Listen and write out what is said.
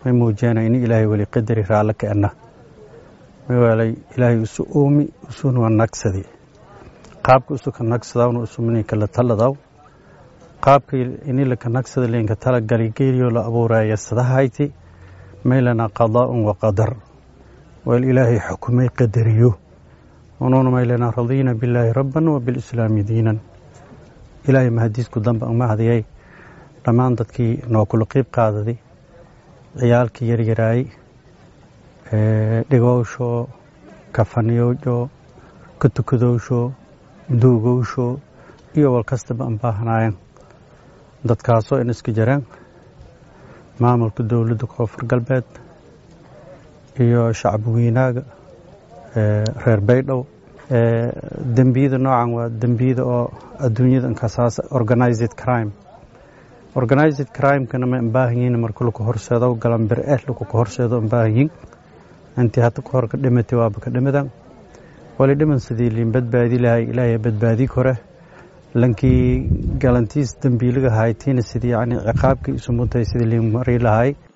may muujiyana ini ilaahay weli qadari raallo ka ana mawaalay ilaahay isu oomi isuna waa nagsadi qaabka isu ka nagsadawna isumininka la taladaw qaabka ini laka nagsada leenka tala galigeliyo la abuuraya sadahayti maylana qadaa'un wa qadar wal ilaahay xukumay qadariyo unuuna maylana radiina billaahi rabban wa bilislaami diinan ilaahay mahadiisku damba uma hadiyay dhammaan dadkii noo kula qiib qaadaday ciyaalkii yaryaraayey dhigowsho kafaniyowsho ka tukadowsho duugowsho iyo wal kastaba an baahanaayeen dadkaasoo in iska jiraan maamulka dowladda koonfur galbeed iyo shacbi weynaaga reer baydhow dembiyada noocan waa dembiyada oo adduunyada inkasaas organized crime organized crimekana ma baahan yihiin marka laku horseedo galambir eh laku ka horseedo baahan yihiin intii hadda ka hor ka dhimatay waaba ka dhimadan wali dhiman sidii liin badbaadi lahay ilaahay badbaadi kore lankii galantiis dembiiliga haytiina sidii yani ciqaabkii isu mutay sidii liin mari lahay